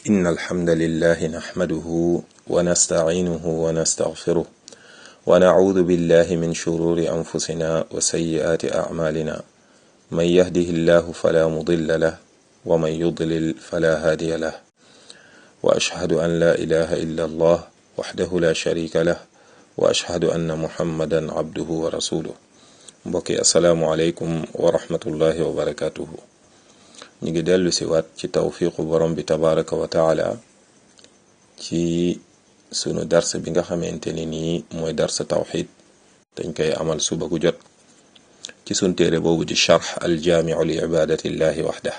إن الحمد لله نحمده ونستعينه ونستغفره ونعوذ بالله من شرور أنفسنا وسيئات أعمالنا من يهده الله فلا مضل له ومن يضلل فلا هادي له وأشهد أن لا إله إلا الله وحده لا شريك له وأشهد أن محمدا عبده ورسوله mbokki asalaamualeykum wa rahmatullahi wa barakatuhu ñu ngi dellu si waat ci tawfiqu borom bi tabaraka wa taala ci sunu dars bi nga xamante ni nii mooy dars tawxid dañ koy amal suba gu jot ci sun téere boobu di charx aljaamiu li ibadatillahi waxdah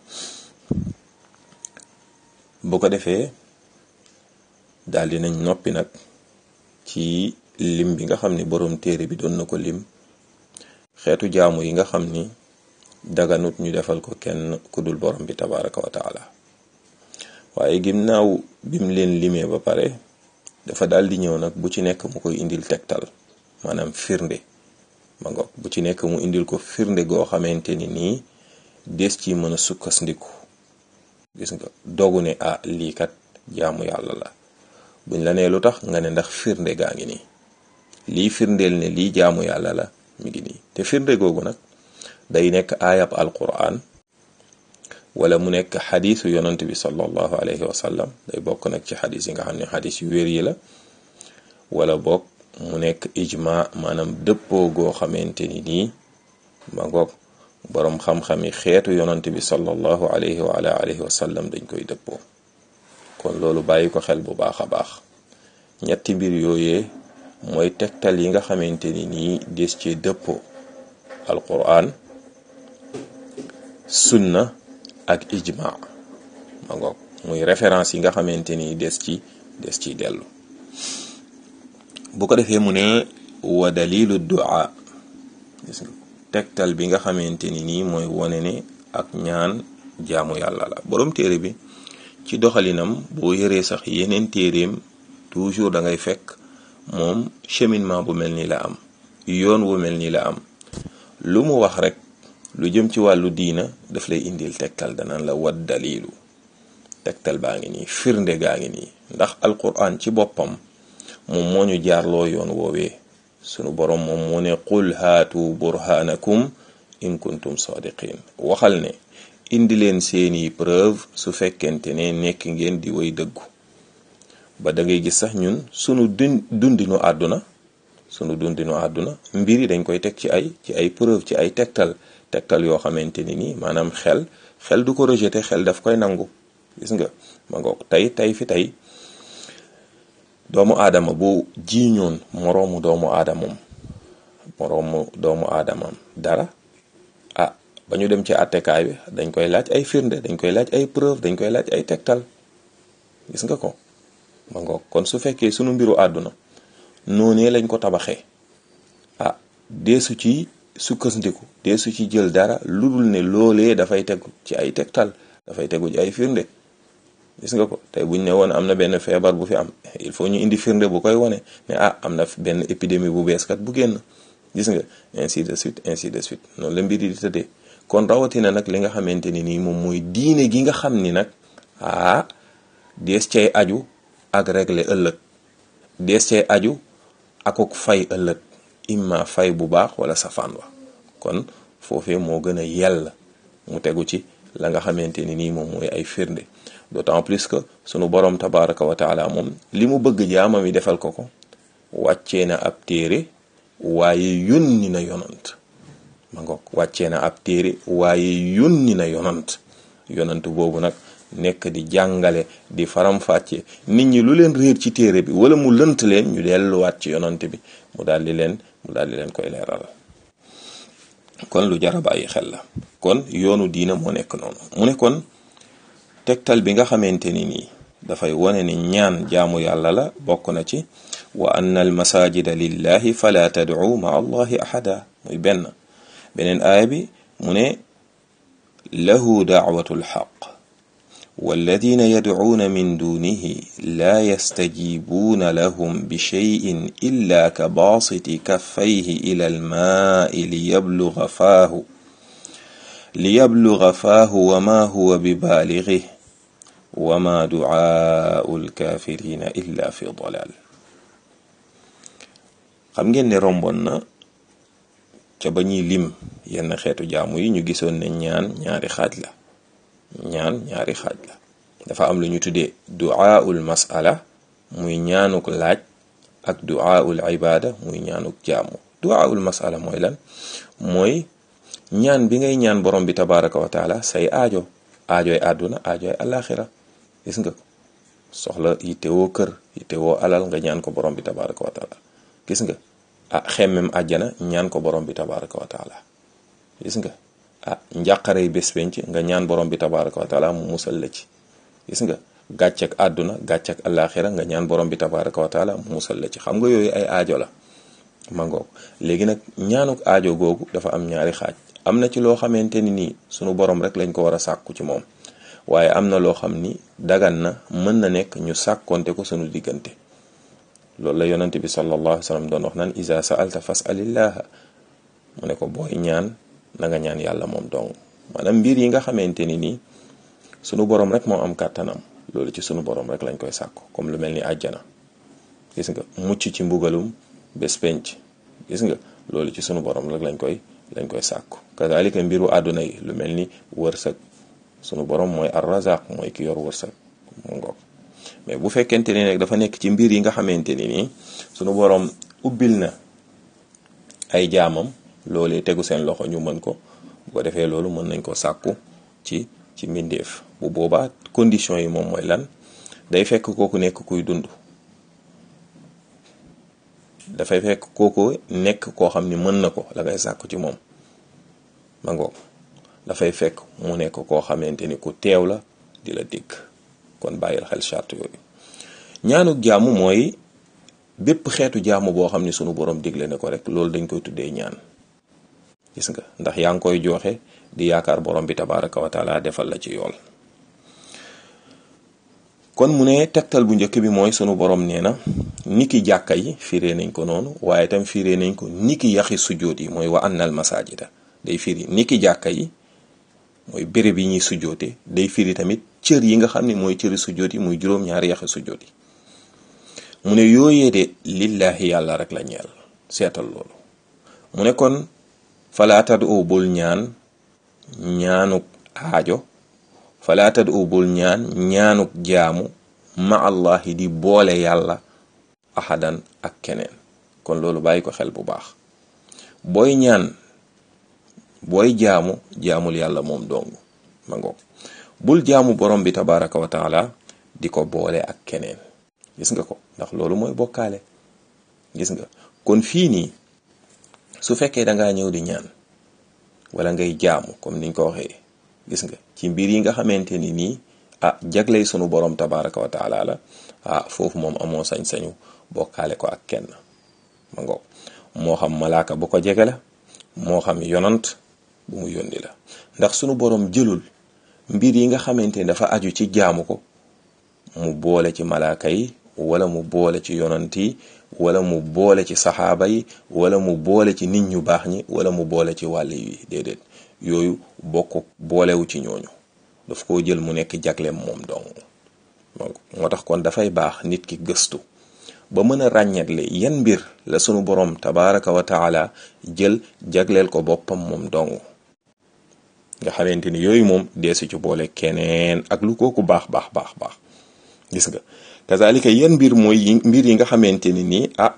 bu ko defee daal di nañ noppi nag ci lim bi nga xam ni borom téere bi doon na ko lim xeetu jaamu yi nga xam ni daganut ñu defal ko kenn ku dul borom bi tabaraka wa taala waaye ginnaaw bim leen limee ba pare dafa daal di ñëw nag bu ci nekk mu koy indil tegtal maanaam firnde ma ngoog bu ci nekk mu indil ko firnde goo xamante ni nii des ci mën a sukkandiku gis nga dogu ne ah lii kat jaamu yàlla la buñ la nee lu tax nga ne ndax firnde gaa ngi nii lii firndeel ne lii jaamu yàlla la mi ngi nii te firnde googu nag day nekk aayab alquran wala mu nekk xadisu yonant bi sallallahu alayhi wa sallam day bokk nag ci xadis yi nga xam ne xadis yu wér yi la wala bokk mu nekk ijma maanaam dëppoo goo xamante ni nii ma ngoog boroom xam-xami xeetu yonant bi sallallahu alayhi wa ala alihi wa sallam dañ koy dëppoo kon loolu bàyyi ko xel bu baax a baax ñetti mbir yooyee mooy tegtal yi nga xamante ni nii des ci dëppoo alquran sunna ak ijma ma ngoog muy référence yi nga xamante ni des ci des ciy dellu bu ko defee mu ne wa dalilu du'a gis nga tegtal bi nga xamante ni nii mooy wone ne ak ñaan jaamu yàlla la borom téere bi ci doxalinam boo yëree sax yeneen téeréem toujours da ngay fekk moom cheminement bu mel ni la am yoon wu mel ni la am lu mu wax rek lu jëm ci wàllu diina daf lay indil tegtal danaan la wat dalilu tegtal baa ngi nii firnde gaa ngi nii ndax alquran ci boppam moom moo ñu jaarloo yoon woowee sunu borom moom moo ne qul haatu burhanakum in kuntum sadiqin waxal ne indi leen seeni preuve su fekkente ne nekk ngeen di way dëggu ba da ngay gis sax ñun sunu dun dundinu àdduna sunu dundinu àdduna mbir yi dañ koy teg ci ay ci ay preuve ci ay tegtal tegtal yoo xamante ni nii maanaam xel xel du ko rejeté xel daf koy nangu gis nga ma ngoog tey tey fi tey doomu aadama bu jiiñoon moroomu doomu aadamam moroomu doomu aadamam dara ah ba ñu dem ci attekaay bi dañ koy laaj ay firnde dañ koy laaj ay preuve dañ koy laaj ay tegtal gis nga ko ma ngoog kon su fekkee sunu mbiru àdduna noonee lañ ko tabaxee ah deesu ci sukkandiku deesu ci jël dara lu dul ne loolee dafay tegu ci ay tegtal dafay tegu ci ay firnde gis nga ko tey buñ ne woon am na benn feebar bu fi am il faut ñu indi firnde bu koy wane ne ah am na benn épidémie bu bees kat bu génn gis nga ainsi de suite ainsi de suite noonu la mbir yi di tëddee kon rawatina nag li nga xamante ni nii moom mooy diine gi nga xam ni nag ah dees cay aju ak régler ëllëg dees cay aju akuk fay ëllëg imma fay bu baax wala safaan wa kon foofee moo gën a yell mu tegu ci la nga xamante ni nii moom mooy ay firnde d'autant plus que sunu borom tabaraka wa taala moom li mu bëgg jaamam yi defal ko ko wàccee na ab téere waaye yónni na yonant ma ngoog wàccee na ab téere waaye yónni na yonant yonant boobu nag nekk di jàngale di faram-fàcce nit ñi lu leen réer ci téere bi wala mu lënt leen ñu delluwaat ci yonant bi mu daal di leen mu daal di leen koy leeral kon lu jar a bàyyi xel la kon yoonu diina moo nekk noonu mu ne kon tegtal bi nga xamante ni nii dafay wone ni ñaan jaamu yàlla la bokk na ci wa anna al masajida lillahi fala tad'u ma allahi ahada muy benn beneen aaya bi mu ne lahu da'watu lxaq والذين يدعون من دونه لا يستجيبون لهم بشيء إلا كباسط كفيه إلى الماء ليبلغ فاه ليبلغ فاه وما هو ببالغه wa ma duaau lkafirina illa fi dalal xam ngeen ne romboon na ca ba ñuy lim yenn xeetu jaamu yi ñu gisoon ne ñaan ñaari xaaj la ñaan ñaari xaaj la dafa am lu ñu tuddee duaaul masala muy ñaanuk laaj ak duaaul ibada muy ñaanuk jaamu duaaul masala mooy lan mooy ñaan bi ngay ñaan borom bi tabaraka wa taala say aajo aajoy àdduna aajoy alaxira gis nga ko soxla yittewoo kër yittewoo alal nga ñaan ko borom bi tabaraka wa taala gis nga ah xemmem àjjana ñaan ko borom bi tabaraka wa taala gis nga ah njàqarey bés penc nga ñaan borom bi tabaraka wa taala mu musal la ci gis nga gàccek àdduna gàccek alaxira nga ñaan borom bi tabaraka wa taala mu musal la ci xam nga yooyu ay aajo la ma ngoog léegi nag ñaanuk aajo googu dafa am ñaari xaaj am na ci loo xamante ni nii sunu borom rek lañ ko war a sàkku ci moom waaye am na loo xam ni dagan na mën na nekk ñu sàkkonte ko sunu diggante loolu la yonante bi sallallahu alayhi wa sallam doon wax naan isa sa'alta fas'alillaha mu ne ko booy ñaan na nga ñaan yàlla moom dong maanaam mbir yi nga xamante ni nii sunu borom rek moo am kàttanam loolu ci sunu borom rek lañ koy sàkku comme lu mel ni àjjana gis nga mucc ci mbugalum bés penc gis nga loolu ci sunu borom rek lañ koy lañ koy sàkku kazalika mbiru àdduna yi lu mel ni wërsëg sunu borom mooy ar-razaq mooy ki yor wërsëg mu ngoog mais bu fekkente ni nag dafa nekk ci mbir yi nga xamante ni nii sunu borom ubbil na ay jaamam loolee tegu seen loxo ñu mën ko bu ko defee loolu mën nañ ko sàkku ci ci mbindeef bu boobaa condition yi moom mooy lan day fekk kooku nekk kuy dund dafay fekk kooku nekk koo xam ni mën na ko la ngay sàkku ci moom ma ngoog dafay fekk mu nekk koo xamante ni ku teew la di la dégg kon bàyyil xel charte yooyu ñaanuk jaamu mooy bépp xeetu jaamu boo xam ni sunu borom digle ne ko rek loolu dañ koy tuddee ñaan gis nga ndax yaa ngi koy joxe di yaakaar borom bi tabaraka wa taala defal la ci yool kon mu ne tegtal bu njëkk bi mooy sunu borom nee na niki jàkka yi firee nañ ko noonu waaye tam firee nañ ko niki yaxi sujjóot yi mooy wa annal masajida day firi niki jàkka yi mooy béréb yi ñuy sujjóote day firi tamit cër yi nga xam ne mooy cëri sujjóot yi muy juróom-ñaari yaxi sujjóot yi mu ne yooyee de lillahi yàlla rek la ñeel seetal loolu mu ne kon falaa tad'u bul ñaan ñaanuk aajo falaa tad'u bul ñaan ñaanuk jaamu ma allahi di boole yàlla ahadan ak keneen kon loolu bàyyi ko xel bu baax booy ñaan booy jaamu jaamul yàlla moom dong ma ngoog bul jaamu borom bi tabaraka wa taala di ko boole ak keneen gis nga ko ndax loolu mooy bokkaale gis nga kon fii nii su fekkee dangaa ñëw di ñaan wala ngay jaamu comme niñ ko waxee gis nga ci mbir yi nga xamante ni nii ah jagley sunu borom tabaraka wa taala la ah foofu moom amoo sañ-sañu bokkaale ko ak kenn ma ngoog moo xam malaaka bu ko jege la moo xam yonant bu mu yónni la ndax sunu borom jëlul mbir yi nga xamante ni dafa aju ci jaamu ko mu boole ci malaaka yi wala mu boole ci yonant yi wala mu boole ci saxaaba yi wala mu boole ci nit ñu baax ñi wala mu boole ci wàll yi déedéet yooyu bokk boolewu ci ñooñu daf koo jël mu nekk jagleem moom dong moo tax kon dafay baax nit ki gëstu ba mën a ràññetle yan mbir la sunu borom tabaraka wa taala jël jagleel ko boppam moom dong nga xamante ni yooyu moom deesu ci boole keneen ak lu kooku baax baax baax baax gis nga kazalika yan mbir mooy mbir yi nga xamante ni nii ah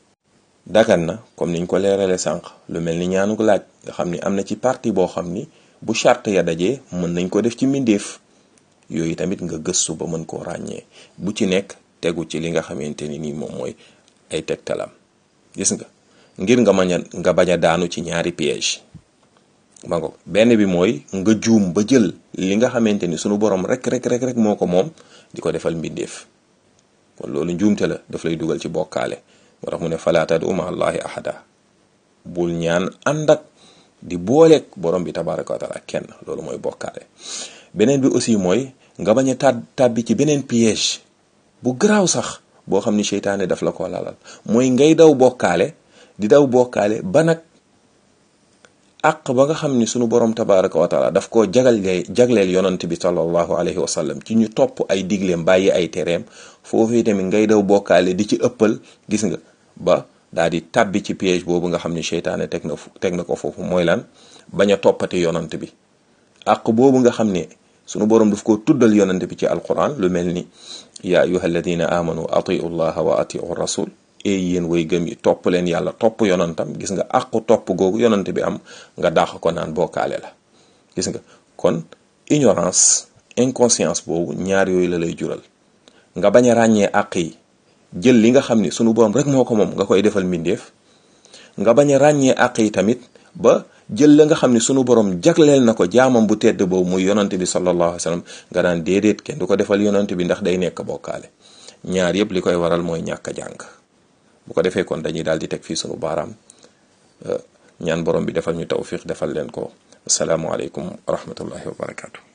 dagan na comme niñ ko leerale sànq lu mel ni ñaanu ko laaj nga xam ni am na ci partie boo xam ni bu charte ya dajee mën nañ ko def ci mbindeef yooyu tamit nga gëstu ba mën koo ràññee bu ci nekk tegu ci li nga xamante ni nii moom mooy ay tegtalam gis nga ngir nga mañ a nga bañ a daanu ci ñaari piège ma ngo benn bi mooy nga juum ba jël li nga xamante ni sunu borom rek rek rek rek moo ko moom di ko defal mbindeef kon loolu njuumte la daf lay dugal ci bokkaale moo tax mu ne falaa tad'u ma allahi ahada bul ñaan ànd ak di booleeg borom bi tabaraka wa taala kenn loolu mooy bokkaale beneen bi aussi mooy nga bañ a tab tàbbi ci beneen piège bu garaaw sax boo xam ni seytaane daf la ko lalal mooy ngay daw bokkaale di daw bokkaale ba nag àq ba nga xam ni sunu borom tabaraka wa taala daf koo jagleel jagleel yonant bi sallallahu alayhi wa sallam ci ñu topp ay digleem bàyyi ay tereem foofii tamit ngay daw bokkaale di ci ëppal gis nga ba daal di tàbbi ci piège boobu nga xam ni seytaane teg na teg na ko foofu mooy lan bañ a toppati yonant bi àq boobu nga xam ne sunu borom daf koo tuddal yonant bi ci alquran lu mel ni yaa ayuha alladina amanu atiu llaha wa atiu rasul e yéen way gëm yi topp leen yàlla topp yonantam gis nga àqu topp googu yonant bi am nga dàq ko naan bokkaale la gis nga kon ignorance inconscience boobu ñaar yooyu la lay jural nga bañ a ràññee àq yi jël li nga xam ni sunu borom rek moo ko moom nga koy defal mbindeef nga bañ a ràññee àq yi tamit ba jël la nga xam ni sunu borom jagleel na ko jaamam bu tedd boobu muy yonante bi sallallahu alayhi wa sallam nga naan déedéet kenn du ko defal yonante bi ndax day nekk bokkaale ñaar yëpp li koy waral mooy ñàkk a jàng bu ko defee kon dañuy daal di teg fii sunu baaraam ñaan borom bi defal ñu tawfiq defal leen ko asalaamualeykum wa rahmatullahi wa barakaatu.